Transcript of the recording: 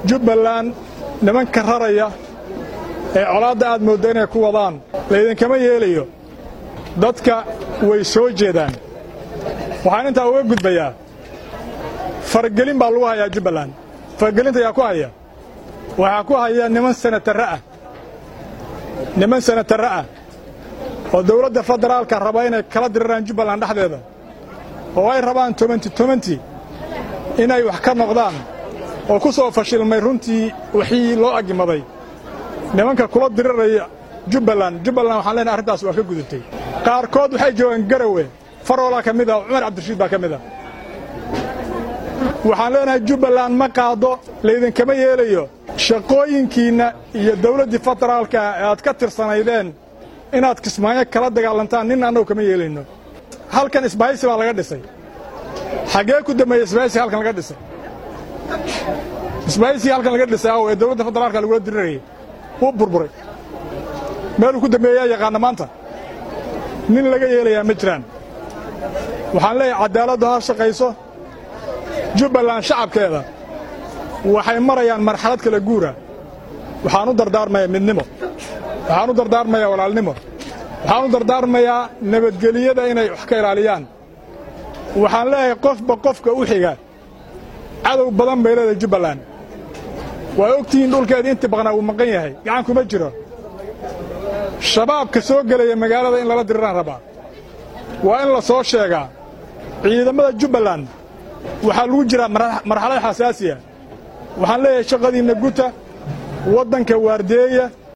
jubbaland nimanka raraya ee colaadda aad moodda inay ku wadaan laydinkama yeelayo dadka way soo jeedaan waxaan intaa uga gudbayaa faragelin baa lagu hayaa jubbaland faragelinta ayaa ku haya waxaa ku haya niman sanatarre ah niman sanatarre ah oo dawladda federaalka raba inay kala diriraan jubbaland dhexdeeda oo ay rabaan tobanti tobanti inay wax ka noqdaan oo ku soo fashilmay runtii wixii loo agimaday nimanka kula diriraya jubbaland jubbaland waxaan leenahay arrintaas waa ka gudubtay qaarkood waxay joogaan garawe faroolaa ka mid ah cumar cabdirashiid baa ka mid ah waxaan leenahay jubbaland ma qaado laydinkama yeelayo shaqooyinkiinna iyo dawladdii federaalka ee aad ka tirsanaydeen inaad kismaayo kala dagaalantaan nin annagu kama yeelayno halkan isbahaysi baa laga dhisay xaggee ku dambeeya isbahaysi halkan laga dhisay isbahaysigii halkan laga dhisay aw ee dawladda federaalka lagula dirirayay wuu burburay meeluu ku dambeeyaa yaqaana maanta nin laga yeelayaa ma jiraan waxaan leeyahay caddaaladdu ha shaqayso jubbaland shacabkeeda waxay marayaan marxalad kala guura waxaan u dardaarmayaa midnimo waxaan u dardaarmayaa walaalnimo waxaan u dardaarmayaa nabadgeliyada inay wax ka ilaaliyaan waxaan leeyahay qofba qofka u xiga cadow badan bay leedahay jubbaland waa ogtihiin dhulkeeda intii baqnaa wuu maqan yahay gacan kuma jiro shabaabka soo gelaya magaalada in lala diriraan rabaa waa in la soo sheegaa ciidamada jubbaland waxaa lagu jiraa marxalad xasaasiya waxaan leeyahay shaqadiinna guta waddanka waardeeya